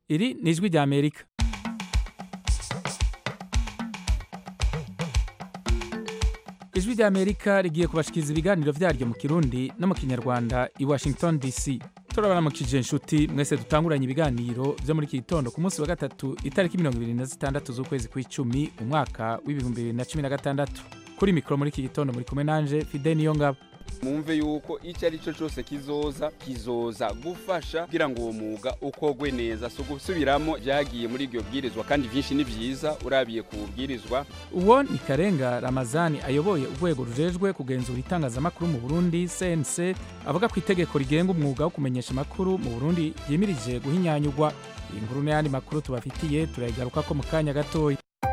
iri ni ijwi rya amerika ijwi rya amerika rigiye kubashikiriza ibiganiro vyaryo mu kirundi no mu kinyarwanda i washington dc turabaramukije inshuti mwese dutanguranye ibiganiro vyo muri iki gitondo ku munsi wa gatatu itariki mirongo ibiri na zitandatu z'ukwezi kw'icumi umwaka w'ibihumbi bibiri na cumi na gatandatu kuri mikoro muri iki gitondo muri kumwe nanje fide niyo ngabo mwumve yuko icyo ari cyo cyose kizoza kizoza gufasha kugira ngo uwo mwuga ukogwe neza si ugusubiramo byagiye muri iryo bwirizwa kandi byinshi ni byiza urabiye ku bwirizwa uwo ni karenga ramazani ayoboye urwego rujejwe kugenzura itangazamakuru mu burundi cnc avuga ko itegeko rigenga umwuga wo kumenyesha amakuru mu burundi ryimirije guhinyanyurwa iyi nkuru n'ayandi makuru tubafitiye turayigaruka ko mu kanya gatoya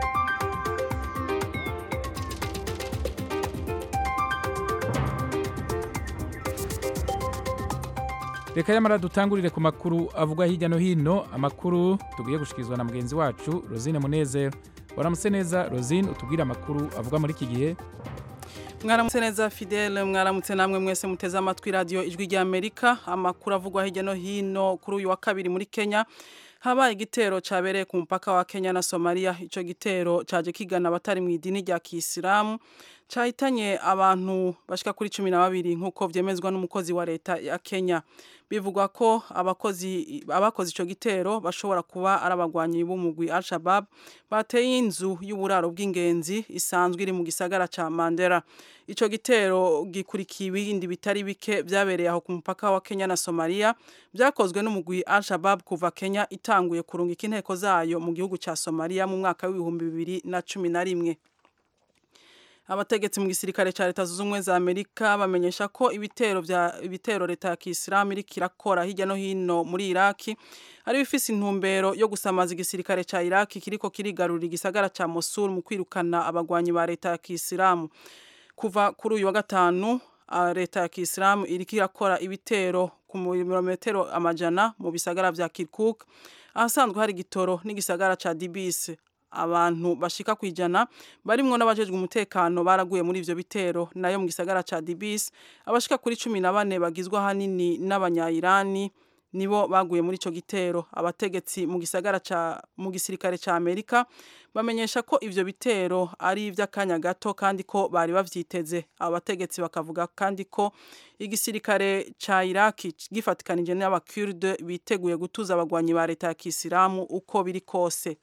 reka yamara dutangurire ku makuru avugwa hirya no hino amakuru tugiye gushikirizwa na mugenzi wacu rosine munezero waramutse neza rosine utubwire amakuru avugwa muri iki gihe mwaramutse neza fidele mwaramutse namwe mwese muteze amatwi radiyo ijwi rya amerika amakuru avugwa hirya no hino kuri uyu wa kabiri muri kenya habaye igitero cyabereye ku mupaka wa kenya na somaliya icyo gitero cyaje kigana abatari mu idini rya kisilamu cyahitanye abantu bashika kuri cumi na babiri nk'uko byemezwa n'umukozi wa leta ya kenya bivugwa ko abakozi abakoze icyo gitero bashobora kuba ari abagwanyi b'umugwi al-shabab bateye inzu y'uburaro bw'ingenzi isanzwe iri mu gisagara cya mandera icyo gitero gikurikiye ibindi bitari bike byabereye aho ku mupaka wa kenya na somaliya byakozwe n'umugwi al-shabab kuva kenya itanguye kurungika inteko zayo mu gihugu cya somaliya mu mwaka w'ibihumbi bibiri na cumi na rimwe abategetsi mu gisirikare cya leta zunze ubumwe za amerika bamenyesha ko ibitero bya ibitero leta ya kisilamu iriko irakora hirya no hino muri iraki ari bifise intumbero yo gusamaza igisirikare cya iraki kiriko kirigarurira igisagara cya mosul mu kwirukana abagwanyi ba leta ya kisilamu kuva kuri uyu wa gatanu leta ya kisilamu iriko irakora ibitero ku mirometero amajana mu bisagara vya kirkuk ahasanzwe hari igitoro n'igisagara ca dibisi abantu bashika kwijana barimwo n'abajejwe umutekano baraguye muri ivyo bitero nayo mu gisagara ca Dibis abashika kuri cumi na bane bagizwe hanini n'abanyayirani nibo baguye muri ico gitero abategetsi mu gisagara ca mu gisirikare ca Amerika bamenyesha ko ivyo bitero ari ivy'akanya gato kandi ko bari bavyiteze abategetsi bakavuga kandi ko igisirikare ca Iraki gifatikanije n'abakurde biteguye gutuza abagwanyi ba leta ya Kisilamu uko biri kose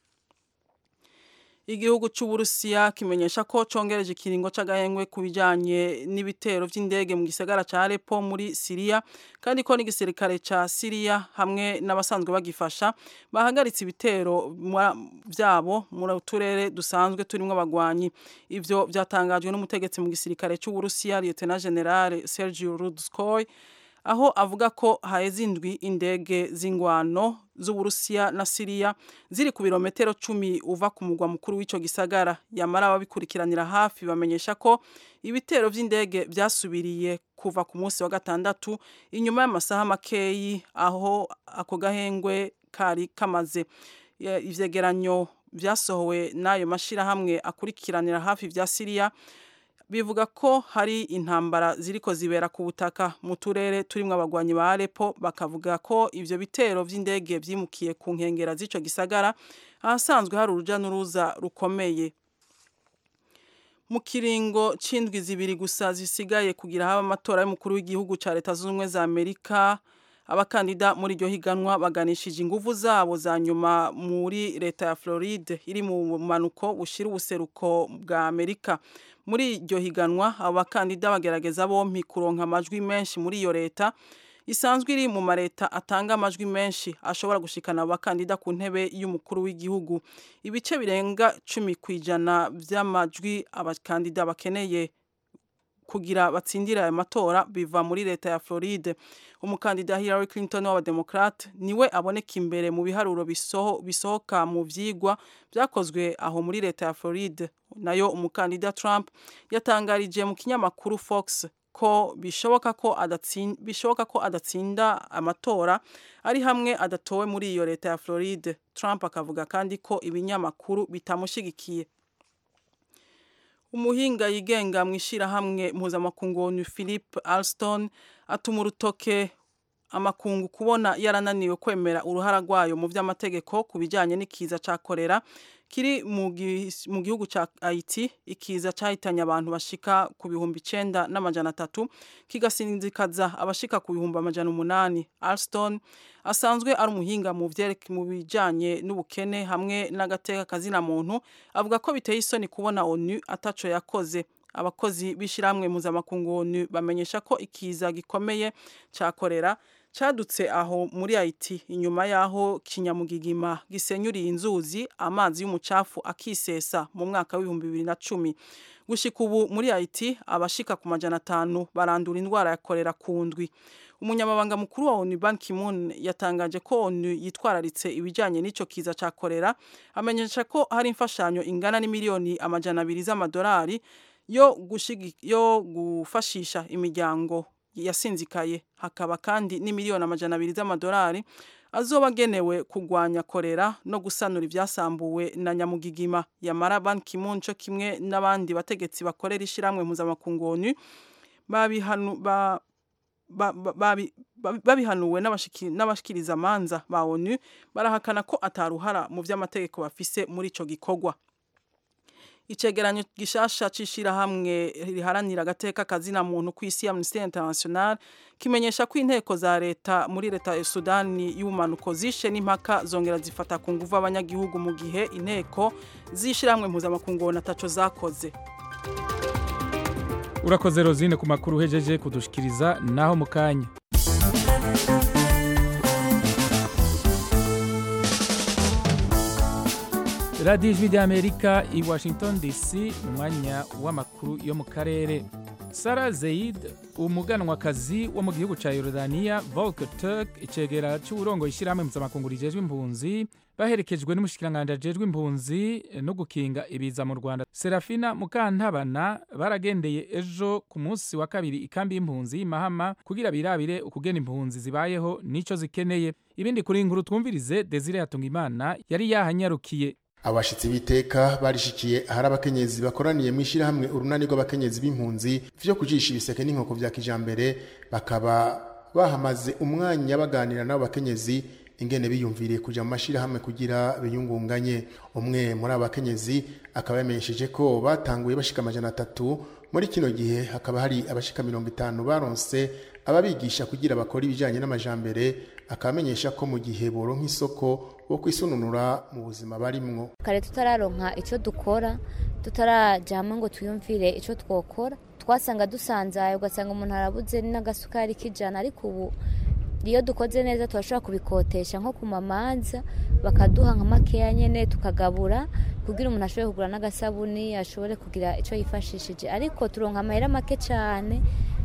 igihugu c'uburusiya kimenyesha ko congereje ikiringo c'agahengwe ku bijanye n'ibitero vy'indege mu gisagara ca Aleppo muri Siriya kandi ko n'igisirikare ca Siriya hamwe n'abasanzwe bagifasha bahagaritse ibitero vyabo muri uturere dusanzwe turimwo abagwanyi ivyo vyatangajwe n'umutegetsi mu gisirikare c'uburusiya Lieutenant General Sergio Rudskoy aho avuga ko haheze indwi indege z'ingwano z'uburusiya na siriya ziri ku birometero cumi uva ku mugwa mukuru w'ico gisagara yamara ababikurikiranira hafi bamenyesha ko ibitero vy'indege vyasubiriye kuva ku munsi wa gatandatu inyuma y'amasaha makeyi aho ako gahengwe kari kamaze ivyegeranyo vyasohowe n'ayo mashirahamwe akurikiranira hafi vya siriya bivuga ko hari intambara ziriko zibera ku butaka mu turere turimwo abagwanyi ba Aleppo bakavuga ko ivyo bitero vy'indege vyimukiye ku nkengera z'ico gisagara ahasanzwe hari uruja n'uruza rukomeye mu kiringo c'indwi zibiri gusa zisigaye kugira haba amatora y'umukuru w'igihugu ca leta zunze ubumwe za Amerika abakandida muri iryo higanwa baganishije inguvu zabo za nyuma muri leta ya Floride iri mu bumanuko bushira ubuseruko bwa Amerika muri iryo higanwa abo bakandida bagerageza bompi kuronka amajwi menshi muri iyo leta isanzwe iri mu mareta atanga amajwi menshi ashobora gushikana abakandida ku ntebe y'umukuru w'igihugu ibice birenga cumi ku ijana by'amajwi abakandida bakeneye kugira batsindire ayo matora biva muri leta ya Floride umukandida Hillary Clinton w'abademokrate niwe aboneka imbere mu biharuro bisoho, bisohoka mu vyigwa vyakozwe aho muri leta ya Floride nayo umukandida Trump yatangarije mu kinyamakuru Fox ko bishoboka ko adatsinda bishoboka ko adatsinda amatora ari hamwe adatowe muri iyo leta ya Floride Trump akavuga kandi ko ibinyamakuru bitamushigikiye umuhinga yigenga mu ishyirahamwe mpuzamakungu ni philip alston atuma urutoke amakungu kubona yarananiwe kwemera uruhara rwayo mu by'amategeko ku bijyanye n'ikiza cya korera kiri mu gihugu cya Haiti ikiza cyahitanye abantu bashika ku bihumbi icenda n'amajana atatu kigasinzikaza abashika ku bihumbi amajana umunani Alston asanzwe ari umuhinga mu mu bijyanye n'ubukene hamwe n'agateka kazina muntu avuga ko biteye isoni kubona ONU ataco yakoze abakozi b'ishyirahamwe mpuzamakungu ONU bamenyesha ko ikiza gikomeye cyakorera cadutse aho muri Haiti inyuma yaho kinyamugigima gisenyuriye inzuzi amazi y'umucafu akisesa mu mwaka w'ibihumbi bibiri na cumi gushika ubu muri Haiti abashika ku majana atanu barandura indwara ya korera ku ndwi umunyamabanga mukuru wa ONU Ban Ki-moon yatangaje ko ONU yitwararitse ibijyanye n'ico kiza ca korera amenyesha ko hari imfashanyo ingana n'imiliyoni amajana abiri z'amadolari yo gushigi yo gufashisha imiryango yasinzikaye hakaba kandi n'imiliyoni amajana abiri z'amadolari azoba agenewe kurwanya korera no gusanura ibyasambuwe na nyamugigima yamara Ban Ki-moon cyo kimwe n'abandi bategetsi bakorera ishyirahamwe mpuzamakungu ONU babihanu ba babihanuwe n'abashikiriza amanza ba ONU barahakana ko ataruhara mu by'amategeko bafise muri ico gikorwa icegeranyo gishasha c'ishirahamwe riharanira agateka kazina muntu ku isi Amnesty International kimenyesha ko inteko za leta muri leta ya Sudani y'ubumanuko zishe n'impaka zongera zifata ku nguvu abanyagihugu mu gihe inteko z'ishirahamwe mpuzamakungu nataco zakoze urakoze rozine ku makuru uhejeje kudushikiriza naho mu kanya radiyo ijwi ry'amerika i washington dc mu mwanya w'amakuru yo mu karere sara zeyid umuganwakazi wo mu gihugu cya yorodaniya volker turk icegera cy'uburongo ishyirahamwe mpuzamakungu rijejwe impunzi baherekejwe n'umushikiranganji ajejwe impunzi no gukinga ibiza mu rwanda serafina mukantabana baragendeye ejo ku munsi wa kabiri ikambi y'impunzi y'imahama kugira birabire ukugena impunzi zibayeho n'ico zikeneye ibindi kuri inkuru twumvirize desire hatungimana yari yahanyarukiye abashitsi b'iteka barishikiye ahari abakenyezi bakoraniye mu ishyirahamwe urunani rw'abakenyezi b'impunzi vyo kujisha ibiseke n'inkoko vya kijambere bakaba bahamaze umwanya baganira n'abo bakenyezi ingene biyumviriye kuja mu mashirahamwe kugira biyungunganye umwe muri abo bakenyezi akaba yamenyesheje ko batanguye bashika amajana atatu muri kino gihe hakaba hari abashika mirongo itanu baronse ababigisha kugira bakora ibijanye n'amajambere akamenyesha ko mu gihe boronka isoko bo kwisununura mu buzima barimwo kare tutararonka ico dukora tutarajama ngo twiyumvire ico twokora twasanga dusanzaye ugasanga umuntu arabuze n'agasukari k'ijana ariko ubu iyo dukoze neza turashobora kubikotesha nko ku mamanza bakaduha nka makeya nyene tukagabura kugira umuntu ashobore kugura n'agasabuni ashobore kugira ico yifashishije ariko turonka amahera make cane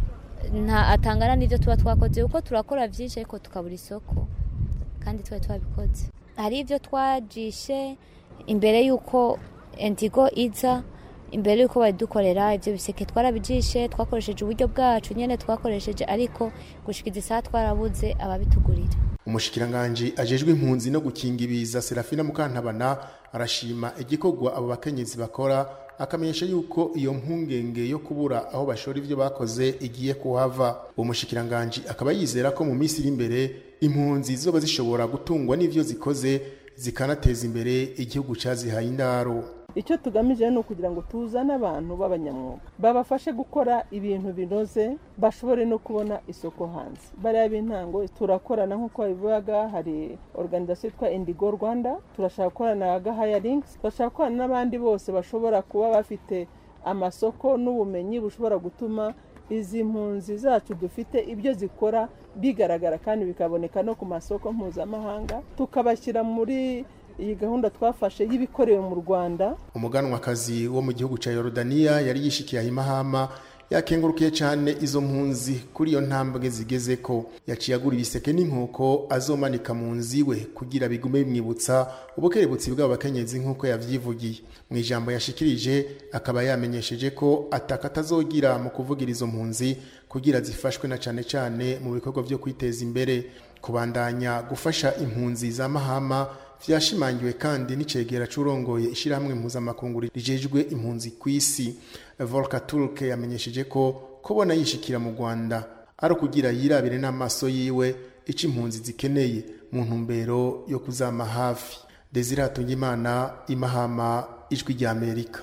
nta atangana n'ibyo tuba twakoze kuko turakora byinshi ariko tukabura isoko kandi twari twabikoze hari ibyo twajishe imbere y'uko entigo iza imbere y'uko badukorera ibyo biseke twarabijishe twakoresheje uburyo bwacu nyine twakoresheje ariko gushikiza isaha twarabuze ababitugurira umushikiranganji ajejwe impunzi no gukinga ibiza serafina mukantabana arashima igikorwa abo bakenyezi bakora akamenyesha yuko iyo mpungenge yo kubura aho bashora ivyo bakoze igiye kuhava uwo mushikiranganji akaba yizera ko mu minsi iri imbere impunzi zizoba zishobora gutungwa n'ivyo zikoze zikanateza imbere igihugu cazihaye indaro icyo tugamije ni ukugira ngo tuzane abantu b'abanyamwuga babafashe gukora ibintu binoze bashobore no kubona isoko hanze bariya b'intango turakorana nk'uko babivuga hari organizasiyo yitwa indigo rwanda turashaka gukorana na gahayaringi turashaka gukorana n'abandi bose bashobora kuba bafite amasoko n'ubumenyi bushobora gutuma izi mpunzi zacu dufite ibyo zikora bigaragara kandi bikaboneka no ku masoko mpuzamahanga tukabashyira muri iyi gahunda twafashe y'ibikorewe mu rwanda umuganwakazi wo mu gihugu cya yorodaniya yari yishikiye ahimahama yakengurukiye cyane izo mpunzi kuri iyo ntambwe zigeze ko yaciye agura ibiseke n'inkoko azomanika mu nzu iwe kugira bigume bimwibutsa ubukerebutsi bw'abakenyezi nk'uko yavyivugiye mu ijambo yashikirije akaba yamenyesheje ko ataka atazogira mu kuvugira izo mpunzi kugira zifashwe na cane cane mu bikorwa vyo kwiteza imbere kubandanya gufasha impunzi za mahama vyashimangiwe kandi n'icegera c'urongoye ishirahamwe mpuzamakungu rijejwe impunzi kw'isi volker turk yamenyesheje ko kubona yishikira mu rwanda ari ukugira yirabire n'amaso yiwe ico impunzi zikeneye mu ntumbero yo kuzama hafi desire hatungimana imahama ijwi rya amerika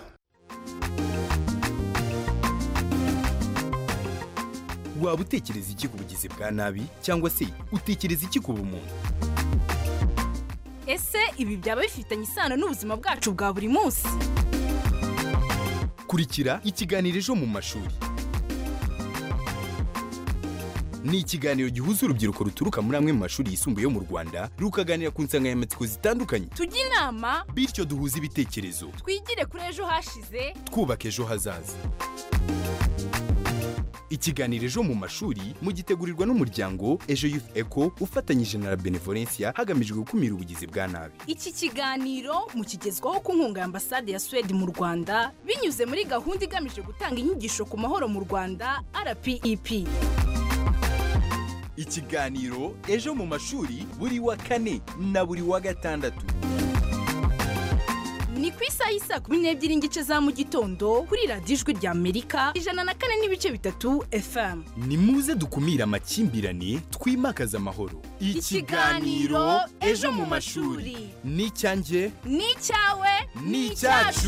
waba utekereza iki ku bugizi bwa nabi cyangwa se utekereza iki ku bumuntu ese ibi byaba bifitanye isano n'ubuzima bwacu bwa buri munsi kurikira ikiganiro ejo mu mashuri ni ikiganiro gihuza urubyiruko ruturuka muri amwe mu mashuri yisumbuye yo mu rwanda rukaganira ku nsanganyamatsiko zitandukanye tujye inama bityo duhuze ibitekerezo twigire kuri ejo hashize twubaka ejo hazaza ikiganiro ejo mu mashuri mugitegurirwa n'umuryango ejo youth eco ufatanyije na la benevolencia hagamijwe gukumira ubugizi bwa nabi iki kiganiro mukigezwaho ku nkunga ya ambasade ya suwede mu rwanda binyuze muri gahunda igamije gutanga inyigisho ku mahoro mu rwanda rpep ikiganiro ejo mu mashuri buri wa kane na buri wa gatandatu ni ku isaha y'isa kumi n'ebyiri n'igice za mu gitondo kuri radiyo ijwi rya amerika ijana na kane n'ibice bitatu fm ni muze dukumire amakimbirane twimakaze amahoro Ikiganiro Ejo mu mashuri. ni icyanjye ni icyawe ni icyacu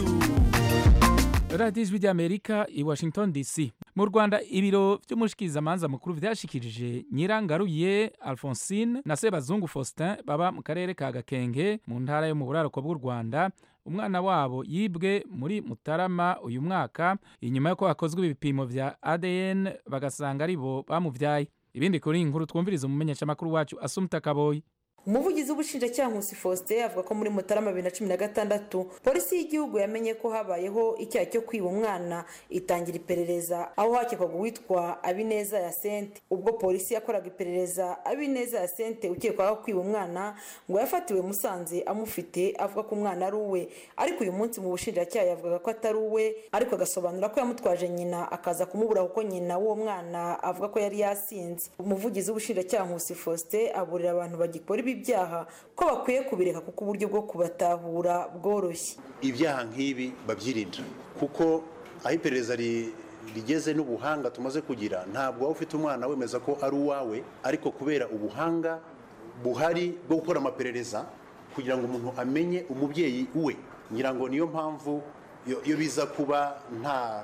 radiyo ijwi ry'amerika i washington dc mu rwanda ibiro by'umushikirizamanza mukuru byashikirije nyirangaruye alphonsine na sebazungu faustin baba mu karere ka gakenge mu ntara yo mu buraruko bw'u rwanda umwana wabo yibwe muri mutarama uyu mwaka inyuma y'uko hakozwe ibipimo bya adn bagasanga ari bo bamubyaye ibindi kuri iyi nkuru twumviriza umumenyeshamakuru wacu asumta kaboyi umuvugizi w'ubushinjacyaha nkusi faustin avuga ko muri mutarama bibiri na cumi na gatandatu polisi y'igihugu yamenye ko habayeho icyaha cyo kwiba umwana itangira iperereza aho hakekwaga uwitwa abineza ya sente ubwo polisi yakoraga iperereza abineza ya sente ukekwaho kwiba umwana ngo yafatiwe musanze amufite avuga ko umwana ari uwe ariko uyu munsi mu bushinjacyaha yavugaga ko atari uwe ariko agasobanura ko yamutwaje nyina akaza kumubura kuko nyina w'uwo mwana avuga ko yari yasinze umuvugizi w'ubushinjacyaha nkusi faustin aburira abantu bagikora ibi byaha ko bakwiye kubireka kuko uburyo bwo kubatahura bworoshye ibyaha nk'ibi babyirinda kuko aho iperereza rigeze n'ubuhanga tumaze kugira ntabwo waba ufite umwana wemeza ko ari uwawe ariko kubera ubuhanga buhari bwo gukora amaperereza kugira ngo umuntu amenye umubyeyi we ngira ngo niyo mpamvu iyo biza kuba nta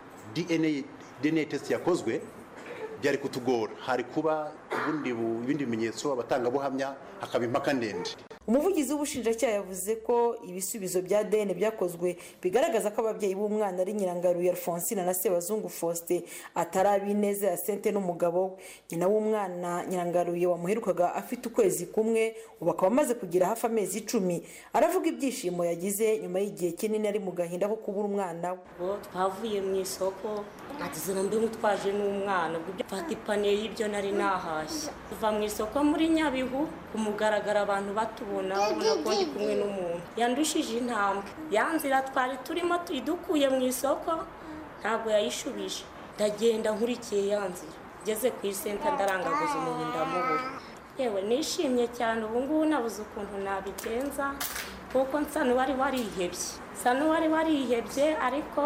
dna test yakozwe byari kutugora hari kuba ibindi bimenyetso abatangabuhamya hakaba impaka ndende umuvugizi w'ubushinjacyaha yavuze ko ibisubizo bya dn byakozwe bigaragaza ko ababyeyi b'umwana ari nyirangaruye alphonsine na sebazungu faustin atari abineza ya sente n'umugabo we nyina w'umwana nyirangaruye wamuherukaga afite ukwezi kumwe ubu akaba amaze kugira hafi amezi icumi aravuga ibyishimo yagize nyuma y'igihe kinini ari mu gahinda ko kubura umwana we twavuye mu isoko nageze mbi mutwaje n'umwana mfata ipaniye y'ibyo nari nahashye kuva mu isoko muri nyabihu ku mugaragaro abantu batubona babona ko ndi kumwe n'umuntu yandushije intambwe ya nzira twari turimo tuyidukuye mu isoko ntabwo yayishubije ndagenda nkurikiye ya nzira ngeze ku isenta ndarangaguza umuntu ndamubura yewe nishimye cyane ubu ngubu nabuze ukuntu nabigenza kuko nsa n'uwari warihebye nsa n'uwari warihebye ariko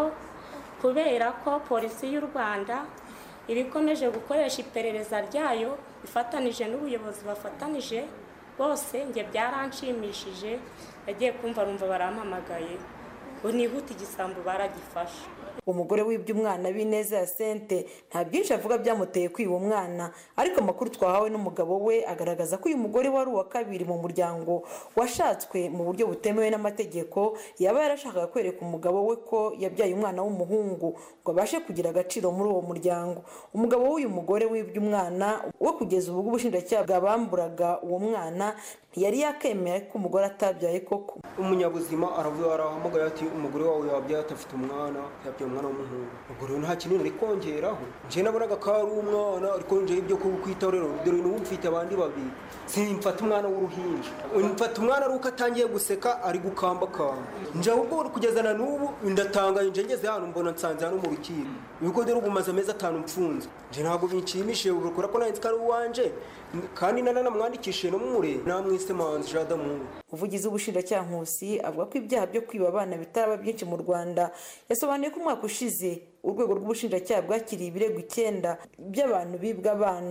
kubera ko polisi y'u rwanda iba ikomeje gukoresha iperereza ryayo ifatanije n'ubuyobozi bafatanije bose njye byaranshimishije yagiye kumva rumva barampamagaye ngo nihute igisambu baragifashe umugore wibye umwana b'ineza ya sente nta byinshi avuga byamuteye kwiba umwana ariko amakuru twahawe n'umugabo we agaragaza ko uyu mugore wari uwa kabiri mu muryango washatswe mu buryo butemewe n'amategeko yaba yarashakaga kwereka umugabo we ko yabyaye umwana w'umuhungu ngo abashe kugira agaciro muri uwo muryango umugabo w'uyu mugore wibye umwana we kugeza ubu ubushinjacyaha bwabamburaga uwo mwana ntiyari yakemera ko umugore atabyaye koko umunyabuzima aravuga arahamagaye ati umugore wawe yabyaye atafite umwana yabyaye umwana w'umuhungu ubwo rero nta kinini ari kongeraho njye nabonaga ko ari umwana ariko njyewe ibyo kukwitaho rero dore n'ubu mfite abandi babiri simfata umwana w'uruhinja mfata umwana ari uko atangiye guseka ari gukambakamba njye ahubwo kugeza na n'ubu ndatangaye njye ngeze hano mbona nsanze hano mu rukiko ibigo dore ubu maze amezi atanu mfunze njye ntabwo binshimishije kubera ko nanditse ko ari uwanje kandi nanamwandikishije no mure namwise manzi jadamu umuvugizi w'ubushinjacyaha nkusi avuga ko ibyaha byo kwiba abana bitaraba byinshi mu rwanda yasobanuye ko umwaka ushize urwego rw'ubushinjacyaha bwakiriye ibirego icyenda by'abantu bibwa abana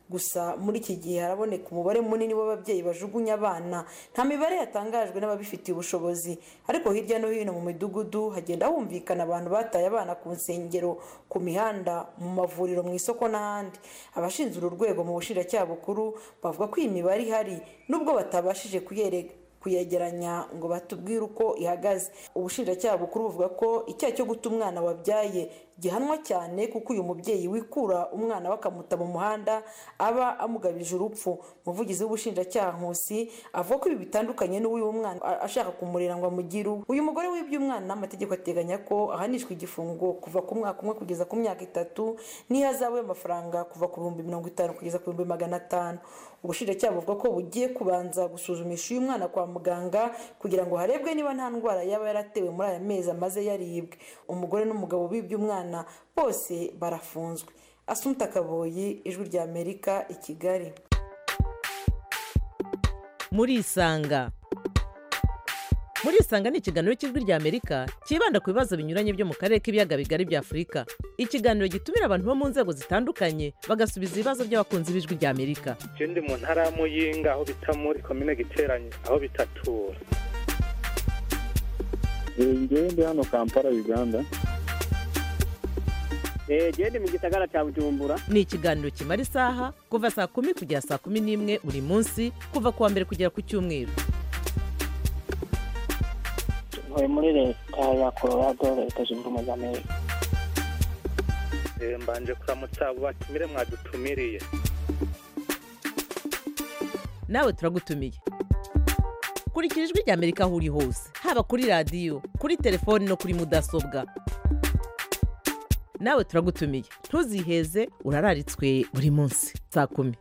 gusa muri iki gihe haraboneka umubare munini w'ababyeyi bajugunya abana nta mibare yatangajwe n'ababifitiye ubushobozi ariko hirya no hino mu midugudu hagenda humvikana abantu bataye abana ku nsengero ku mihanda mu mavuriro mu isoko n'ahandi abashinzwe uru rwego mu bushinjacyaha bukuru bavuga ko iyi mibare ihari nubwo batabashije kuyereka kuyegeranya ngo batubwire uko ihagaze ubushinjacyaha bukuru buvuga ko icyaha cyo guta umwana wabyaye gihanwa cyane kuko uyu mubyeyi wikura umwana we akamuta mu muhanda aba amugabije urupfu umuvugizi w'ubushinjacyaha nkusi avuga ko ibi bitandukanye n'uw'uyu mwana ashaka kumurera ngo amugire uwe uyu mugore wibye umwana amategeko ateganya ko ahanishwa igifungo kuva ku mwaka umwe kugeza ku myaka itatu n'ihazabu y'amafaranga kuva ku bihumbi mirongo itanu kugeza ku bihumbi magana atanu ubushinjacyaha buvuga ko bugiye kubanza gusuzumisha uyu mwana kwa muganga kugira ngo harebwe niba nta ndwara yaba yaratewe muri aya mezi amaze yaribwe umugore n'umugabo bibye umwana bose barafunzwe asumta kaboyi ijwi rya amerika i kigali murisanga murisanga ni ikiganiro cy'ijwi rya amerika cyibanda ku bibazo binyuranye byo mu karere k'ibiyaga bigari bya afurika ikiganiro gitumira abantu bo mu nzego zitandukanye bagasubiza ibibazo by'abakunzi b'ijwi rya amerika ndi mu ntara ya muyinga aho bita muri komine giteranye aho bitatura ngewe ndi hano kampala uganda genda mu gisagara cya bujumbura ni ikiganiro kimara isaha kuva saa kumi kugera saa kumi n'imwe buri munsi kuva ku wa mbere kugera ku cyumweru ntuye muri leta ya colorado leta zunze ubumwe za amerika mbanje kuramutsa abo batumire mwadutumiriye nawe turagutumiye kurikira ijwi rya amerika aho uri hose haba kuri radiyo kuri telefoni no kuri mudasobwa nawe turagutumiye ntuziheze urararitswe buri munsi saa kumi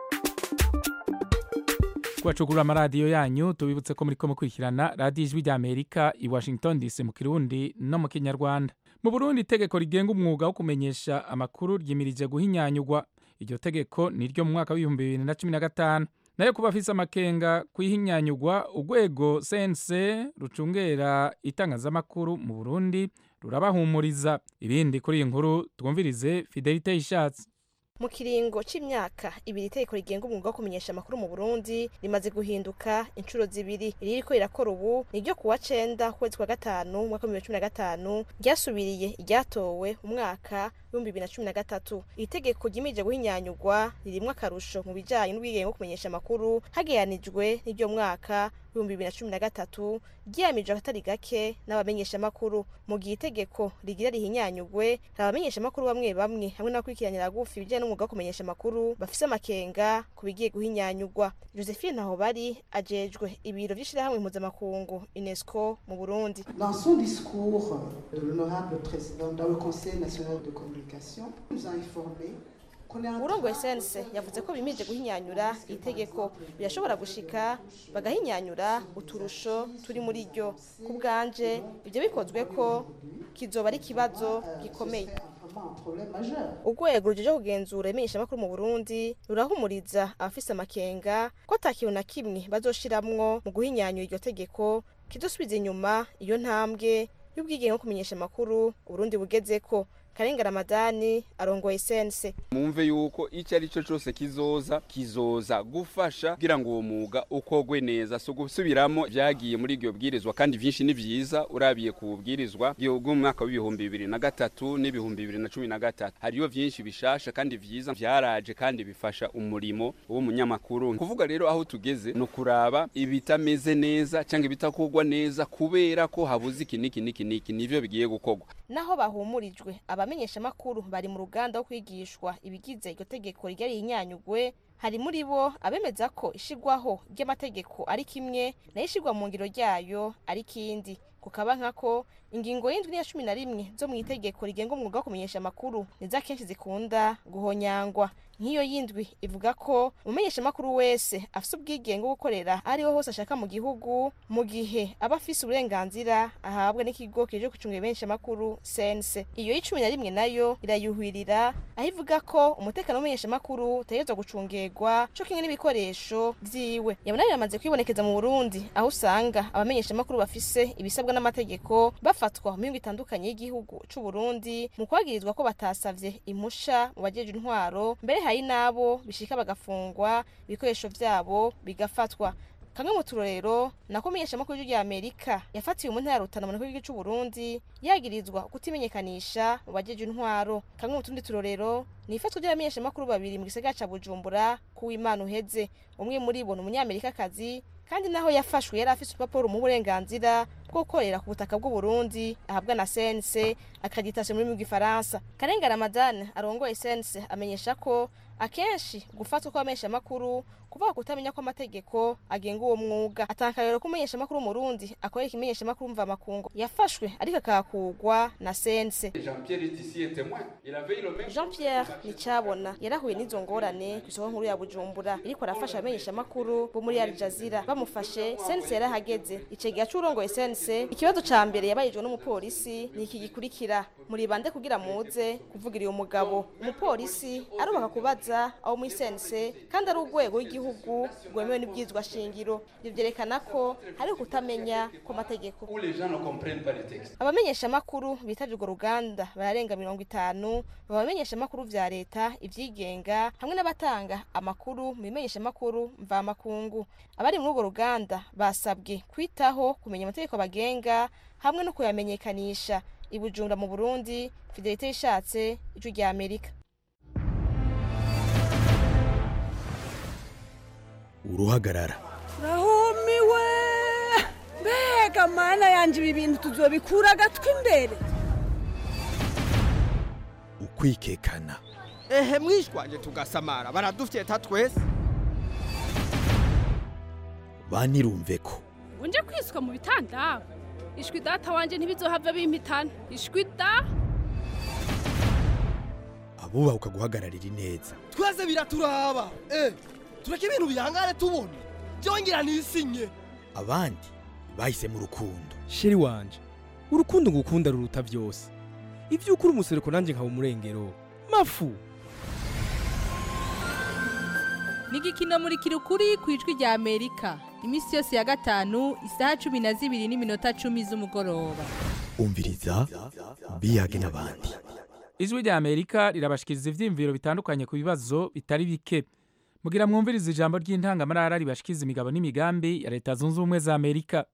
kubacugurura amaradiyo yanyu tubibutse ko muri ko mukurikirana radiyo ijwi rya amerika i washington dc mu kirundi no mu kinyarwanda mu burundi itegeko rigenga umwuga wo kumenyesha amakuru ryimirije guhinyanyurwa iryo tegeko ni ryo mu mwaka w'ibihumbi bibiri na cumi na gatanu nayo kuba afise amakenga kwihinyanyurwa urwego cnc rucungera itangazamakuru mu burundi rurabahumuriza ibindi kuri iyi nkuru twumvirize fidelite ishatse mu kiringo c'imyaka ibiri itegeko rigenga umwuga wo kumenyesha amakuru mu burundi rimaze guhinduka inshuro zibiri iririko rirakora ubu ni ryo kuwa cenda ukwezi kwa gatanu umwaka w'ibihumbi bibiri na cumi na gatanu ryasubiriye iryatowe umwaka w'ibihumbi bibiri na cumi na gatatu iri tegeko ryimirije guhinyanyurwa ririmwo akarusho mu bijanye n'ubwigenge bwo kumenyesha amakuru hageranijwe n'iryo mwaka w'ibihumbi bibiri na cumi na gatatu ryiyamirije akatari gake n'abamenyeshamakuru mu gihe itegeko rigira rihinyanyurwe hari abamenyeshamakuru bamwe bamwe hamwe n'abakurikiranira gufi ibijyanye n'umwuga wo kumenyesha amakuru bafise amakenga ku bigiye guhinyanyurwa josephine ntaho bari ajejwe ibiro vy'ishirahamwe mpuzamakungu unesco mu burundi Dans son discours, de l'honorable président dans le Conseil national de communication nous a informé urongoye sense yavuze ko bimirije guhinyanyura itegeko birashobora gushika bagahinyanyura uturusho turi muri ryo ku bwanje ibyo bikozwe ko kizoba ari ikibazo gikomeye urwego rujeje kugenzura imenyeshamakuru mu burundi rurahumuriza abafise amakenga ko ata kintu na kimwe bazoshiramwo mu guhinyanyura iryo tegeko kizosubiza inyuma iyo ntambwe y'ubwigenge bwo kumenyesha amakuru uburundi bugezeko karenga ramadani arongoye sense mumve yuko icyo ari cyo cyose kizoza kizoza gufasha kugira ngo uwo mwuga ukogwe neza so gusubiramo byagiye muri iryo bwirizwa kandi byinshi ni byiza urabiye ku bubwirizwa bw'umwaka w'ibihumbi bibiri na gatatu n'ibihumbi bibiri na cumi na gatatu hariyo byinshi bishasha kandi byiza byaraje kandi bifasha umurimo w'umunyamakuru kuvuga rero aho tugeze ni ukuraba ibitameze neza cyangwa ibitakogwa neza kubera ko habuze iki n'iki n'iki n'iki nivyo bigiye gukogwa naho bahumurijwe abamenyeshamakuru bari mu ruganda wo kwigishwa ibigize iryo tegeko rigera rihinyanyugwe hari muri bo abemeza ko ishigwaho ry'amategeko ari kimwe nayo ishigwa mu ngiro ryayo ari kindi kukaba nkako ingingo y'indwi n'iya cumi na rimwe zo mu itegeko rigenga umwuga wo kumenyesha amakuru nizo akenshi zikunda guhonyangwa nk'iyo y'indwi ivuga ko umumenyeshamakuru wese afise ubwigenge bwo gukorera ariho hose ashaka mu gihugu mu gihe aba afise uburenganzira ahabwa n'ikigo kije gucunga ibimenyeshamakuru sense iyo y'icumi na rimwe nayo irayuhirira aho ivuga ko umutekano w'umumenyeshamakuru utegerezwa gucungerwa co kimwe n'ibikoresho vyiwe yabona biramaze kwibonekeza mu burundi aho usanga abamenyeshamakuru bafise ibisabwa n'amategeko bafatwa mu mihingo itandukanye y'igihugu c'uburundi mu kwagirizwa ko batasavye impusha mu bajejwe intwaro mbere hari hari n'abo bishika bagafungwa ibikoresho vyabo bigafatwa kamwe mu turorero nako menyeshamakuru rya amerika yafatiwe mu ntara ya rutana mu gihugu cy'u burundi yagirizwa kutimenyekanisha mu bajeje intwaro kamwe mu tundi turorero ni ifatwa ry'abamenyeshamakuru babiri mu gisagara ca bujumbura kuw'imana uheze umwe muri bo ni umunyamerikakazi kandi naho yafashwe yari afise urupapuro mu burenganzira bwo gukorera ku butaka bw'u Burundi ahabwa na CNC accreditation muri mu gifaransa Karenga Ramadan arongoye CNC amenyesha ko akenshi gufatwa kw'abamenyesha makuru kuvuga kutamenya kw'amategeko agenga uwo mwuga atanga rero ko umumenyesha makuru mu Burundi akorera ikimenyesha makuru mva makungu yafashwe ariko akakugwa na CNC Jean Pierre Nicabona yarahuye n'izo ngorane ku isoko nkuru ya Bujumbura iriko arafasha abamenyesha makuru bo muri Al Jazeera bamufashe CNC yarahageze icegera c'urongoye CNC ikibazo ca mbere yabayijwe n'umupolisi ni iki gikurikira muri bande kugira muze kuvugira uyu mugabo umupolisi arubaka kubaza aho muri CNC kandi ari urwego rw'igihugu rwemewe n'ibyizwa shingiro ibyo byerekana ko hari kutamenya kw'amategeko abamenyesha makuru bitavye urwo ruganda bararenga mirongo itanu babamenyesha makuru vya leta ivyigenga hamwe n'abatanga amakuru mu bimenyesha makuru mvamakungu abari muri urwo ruganda basabwe kwitaho kumenya amategeko bagenga hamwe no kuyamenyekanisha ibujumbura mu burundi fidelite ishatse ijwi rya amerika uruhagarara rahumiwe mbega mana yanje ibi bintu tuzobikura agatwi imbere ukwikekana ehe mwishwanje tugasamara baradufyeta twese banirumve ko unje kwiswa mu bitanda ishwi data wanje ntibizohava bimpitana ishwi da abubaha ukaguhagararira ineza twese biraturaba eh tureke ibintu bihangane tubona byongera nisinye abandi bahisemo urukundo sheri wanje urukundo ngukunda ruruta byose ibyo ukuri umusereko nanjye nkaba umurengero mafu ni igikino muri kirukuri ku ijwi rya amerika iminsi yose ya gatanu isaha cumi na zibiri n'iminota cumi z'umugoroba umviriza biyage n'abandi ijwi rya amerika rirabashikiriza ivyiyumviro bitandukanye ku bibazo bitari bike mugira mwumviriza ijambo ry'intangamarara ribashikiza imigabo n'imigambi ya leta zunze ubumwe za amerika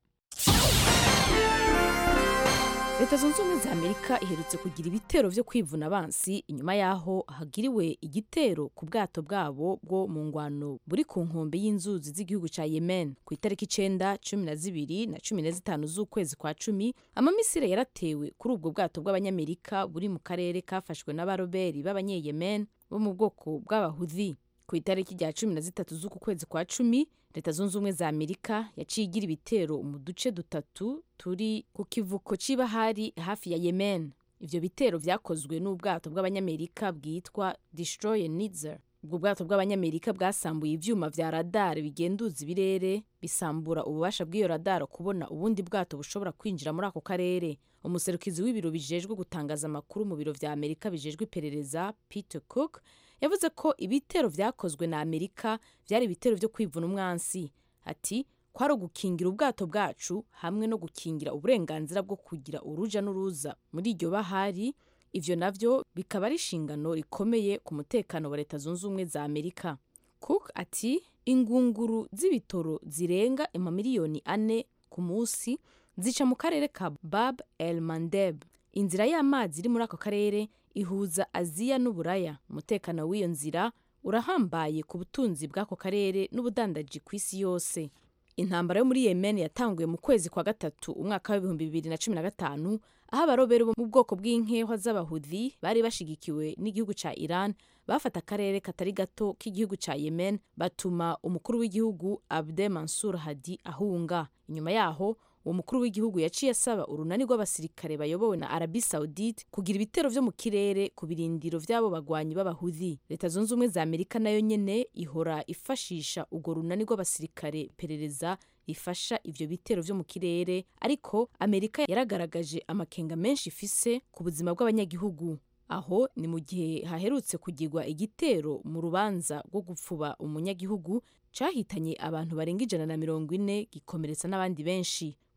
leta zunze ubumwe za amerika iherutse kugira ibitero vyo kwivuna abansi inyuma yaho hagiriwe igitero ku bwato bwabo bwo mu ngwano buri ku nkombe y'inzuzi z'igihugu ca yemen ku itariki icenda cumi na zibiri na cumi na zitanu z'ukwezi kwa cumi amamisire yaratewe kuri ubwo bwato bw'abanyamerika buri mu karere kafashwe n'abaroberi b'abanyeyemen bo mu bwoko bw'abahudhi ku itariki rya cumi na zitatu z'uku kwezi kwa cumi leta zunze ubumwe za amerika yaciye igira ibitero mu duce dutatu turi ku kivuko c'ibahari hafi ya yemen ivyo bitero vyakozwe n'ubwato bw'abanyamerika bwitwa destroyer nitzer ubwo bwato bw'abanyamerika bwasambuye ivyuma vya radar bigenduza ibirere bisambura ububasha bw'iyo radar kubona ubundi bwato bushobora kwinjira muri ako karere umuserukizi w'ibiro bijejwe gutangaza amakuru mu biro vya amerika bijejwe iperereza peter cook yavuze ko ibitero vyakozwe na amerika vyari ibitero vyo kwivuna umwansi ati kwari ugukingira ubwato bwacu hamwe no gukingira uburenganzira bwo kugira uruja n'uruza muri iryo bahari ivyo navyo bikaba ari inshingano rikomeye ku mutekano wa leta zunze ubumwe za amerika cook ati ingunguru z'ibitoro zirenga amamiliyoni ane ku munsi zica mu karere ka bab el mandeb inzira y'amazi iri muri ako karere ihuza aziya n'uburaya umutekano w'iyo nzira urahambaye ku butunzi bw'ako karere n'ubudandaji ku isi yose intambara yo muri yemen yatanguye mu kwezi kwa gatatu umwaka w'ibihumbi bibiri na cumi na gatanu aho abarobero bo mu bwoko bw'inkehwa z'abahudhi bari bashigikiwe n'igihugu ca iran bafata akarere katari gato k'igihugu ca yemen batuma umukuru w'igihugu abde mansur hadi ahunga inyuma yaho uwo mukuru w'igihugu yaciye asaba urunani rw'abasirikare bayobowe na arabi saudite kugira ibitero vyo mu kirere ku birindiro vy'abo bagwanyi b'abahudhi leta zunze ubumwe za amerika nayo nyene ihora ifashisha urwo runani rw'abasirikare perereza rifasha ivyo bitero vyo mu kirere ariko amerika yaragaragaje amakenga menshi ifise ku buzima bw'abanyagihugu aho ni mu gihe haherutse kugirwa igitero mu rubanza rwo gupfuba umunyagihugu cahitanye abantu barenga ijana na mirongo ine gikomeretsa n'abandi benshi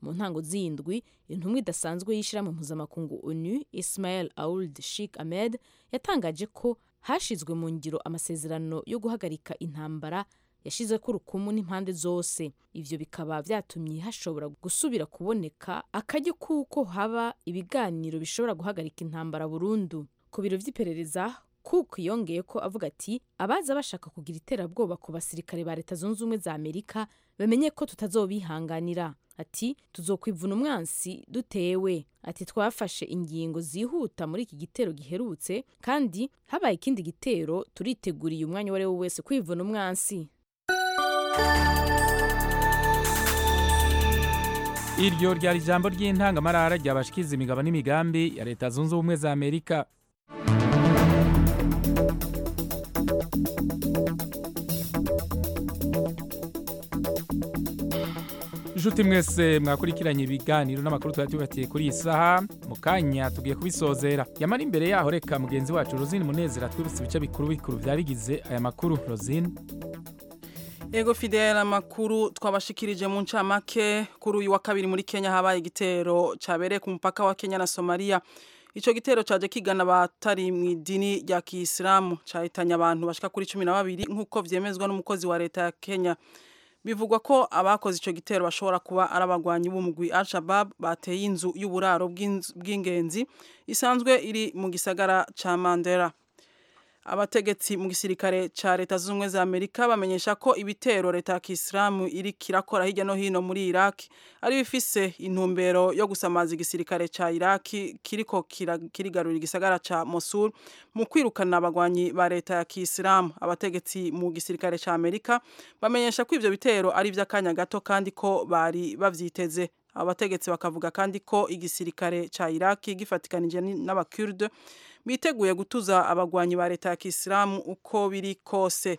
mu ntango z'indwi intumwa idasanzwe y'ishyirahamwe mpuzamakungu onu ismael auld sheikh ahmed yatangaje ko hashizwe mu ngiro amasezerano yo guhagarika intambara yashize ko urukumu n'impande zose ivyo bikaba vyatumye hashobora gusubira kuboneka akaryo kuko haba ibiganiro bishobora guhagarika intambara burundu ku biro vy'iperereza cook yongeye ko avuga ati abaza bashaka kugira iterabwoba ku basirikare ba leta zunze ubumwe za amerika bamenye ko tutazobihanganira ati tuzokwivuna umwansi dutewe ati twafashe ingingo zihuta muri iki gitero giherutse kandi habaye ikindi gitero turiteguriye umwanya uwo ari wo wese kwivuna umwansi iryo ryari ijambo ry'intangamarara ryabashikiza imigabo n'imigambi ya leta zunze ubumwe za amerika inshuti mwese mwakurikiranye ibiganiro n'amakuru twari tubatiye kuri iyi saha mu kanya tugiye kubisozera yamara imbere yaho reka mugenzi wacu rosine munezero atwibutse ibice bikuru bikuru byari bigize aya makuru rosine Ego Fidel amakuru twabashikirije mu ncamake kuri uyu wa kabiri muri Kenya habaye igitero cabereye ku mupaka wa Kenya na Somalia. Ico gitero caje kigana abatari mu idini rya Kiislamu cahitanye abantu bashika kuri 12 nkuko vyemezwa n'umukozi wa leta ya Kenya. Bivugwa ko abakoze ico gitero bashobora kuba ari abagwanyi b'umugwi Al-Shabaab bateye inzu y'uburaro bw'ingenzi isanzwe iri mu gisagara ca Mandera. abategetsi mu gisirikare ca leta zunze ubumwe za amerika bamenyesha ko ibitero leta ya kisilamu iri kirakora hirya no hino muri iraki ari bifise intumbero yo gusamaza igisirikare ca iraki kiriko kirigarurira igisagara ca mosul mu kwirukana abagwanyi ba leta ya kisilamu abategetsi mu gisirikare ca amerika bamenyesha ko ivyo bitero ari ivy'akanya gato kandi ko bari bavyiteze abategetsi bakavuga kandi ko igisirikare ca iraki gifatikanije n'abakurde biteguye gutuza abagwanyi ba leta ya kisilamu uko biri kose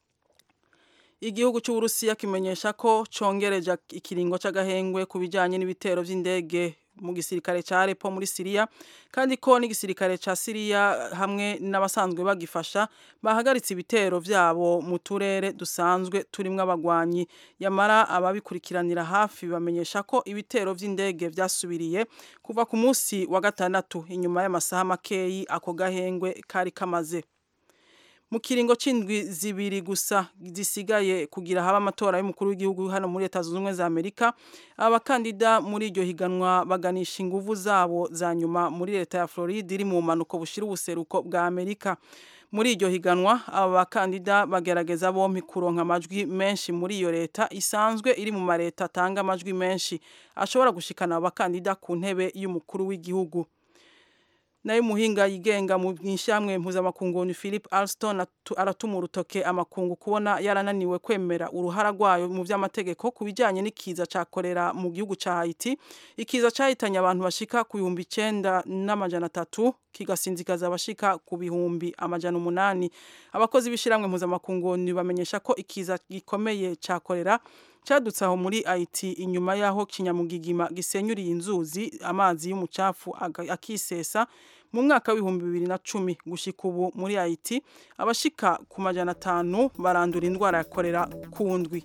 igihugu cy'uburusiya kimenyesha ko congereje ikiringo c'agahengwe ku bijanye n'ibitero vy'indege mu gisirikare ca Aleppo muri Syria kandi ko n'igisirikare ca Syria hamwe n'abasanzwe bagifasha bahagaritse ibitero vyabo mu turere dusanzwe turimwo abagwanyi yamara ababikurikiranira hafi bamenyesha ko ibitero vy'indege vyasubiriye kuva ku munsi wa gatandatu inyuma y'amasaha makeyi ako gahengwe kari kamaze mu kiringo c'indwi zibiri gusa zisigaye kugira haba amatora y'umukuru w'igihugu hano muri leta zunze ubumwe za amerika abakandida muri iryo higanwa baganisha inguvu zabo za nyuma muri leta ya floride iri mu bumanuko bushira ubuseruko bwa amerika muri iryo higanwa aba bakandida bagerageza bompi kuronka amajwi menshi muri iyo leta isanzwe iri mu mareta atanga amajwi menshi ashobora gushikana abo bakandida ku ntebe y'umukuru w'igihugu nayo muhinga yigenga mu ishyamwe mpuzamakungu ni Philip Alston aratuma urutoke amakungu kubona yarananiwe kwemera uruhara rwayo mu by'amategeko ku bijyanye n'ikiza cyakorera mu gihugu cya Haiti ikiza cyahitanye abantu bashika ku bihumbi icyenda n'amajana atatu kigasinzikaza abashika ku bihumbi amajana umunani abakozi b'ishyirahamwe mpuzamakungu bamenyesha ko ikiza gikomeye cyakorera cyadutse aho muri Haiti inyuma y'aho kinyamugigima gisenyuriye inzuzi amazi y'umucafu akisesa mu mwaka w'ibihumbi bibiri na cumi gushika ubu muri Haiti abashika ku majana atanu barandura indwara ya korera ku ndwi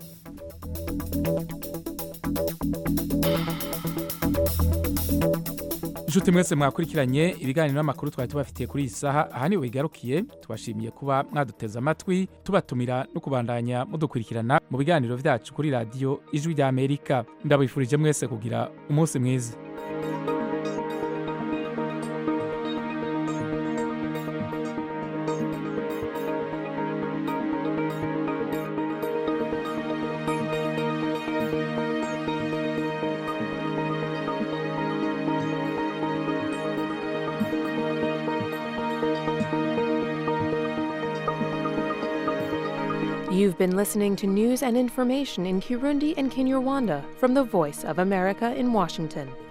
inshuti mwese mwakurikiranye ibiganiro n'amakuru twari tubafitiye kuri iyi saha aha niwe bigarukiye tubashimiye kuba mwaduteze amatwi tubatumira no kubandanya mudukurikirana mu biganiro byacu kuri radiyo ijwi rya amerika ndabifurije mwese kugira umunsi mwiza You've been listening to news and information in Kirundi and Kinyarwanda from the Voice of America in Washington.